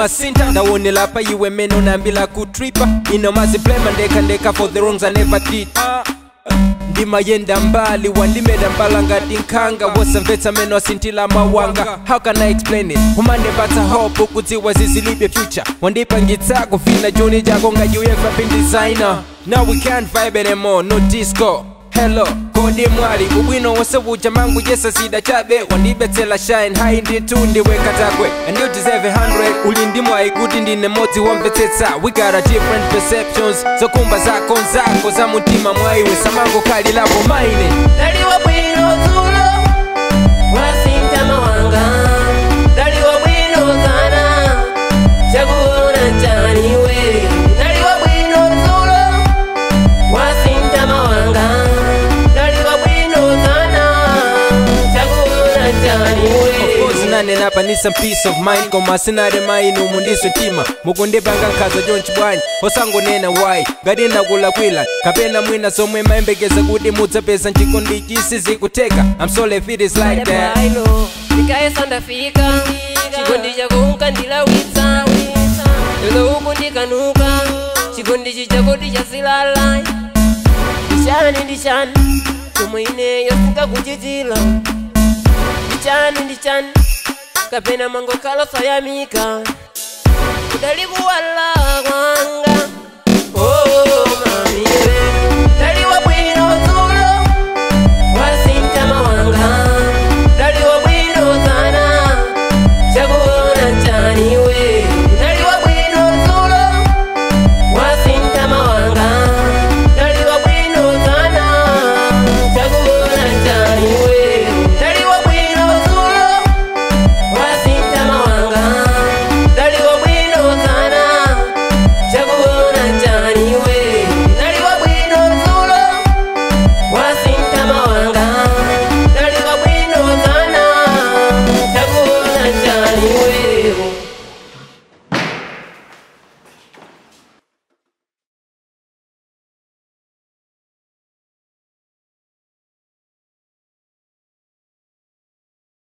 masinta ndawonela pa iwe mene unambila kutripa ino maziplema ndeka ndeka for the wrongs i never did ndimayenda mbali wandimeda mbala ngati nkhanga wosamvetsa meno asintila mawanga how can i explain it umandipatsa hope ukudziwa zizilibe future wandipangitsa kufina juni jako ngati uyefa pin designer now we can't vibe anymore no disco hello kodi mwali ubwino wonse buja mangu jesa zida chabe wandibetsela shine hai nditu ndiweka takwe and you deserve a 100 uli ndimwayi kuti ndine modzi womvetsetsa we got a different perceptions zokumba zako nzako za mutima mwaiwe samango kali lavo maine Daliwa bwino zulo wasinta mawanga Daliwa bwino kana chakuona chaniwe Daliwa bwino zulo wasinta mawanga Daliwa bwino kana chakuona chaniwe nanenapa ni some peace of mind koma sinare mainu mundiswe mtima mukundipanga nkhaza chonchi bwanyi osangonena wayi ngati ndakulakwila kapena mwina zomwe mayembekeza kuti mudzapeza nchikondi chisi zikuteka i'm sorry if it is like that Bailo, ndikaesa ndafika chikondi chako unkandilawitsa lero uku ndikanuka chikondi chichakoti chasilala ndichani ndichani chomwe ineyo singakuchitira ndichani ndichani kapena mangokhala sayamika kudalikuwala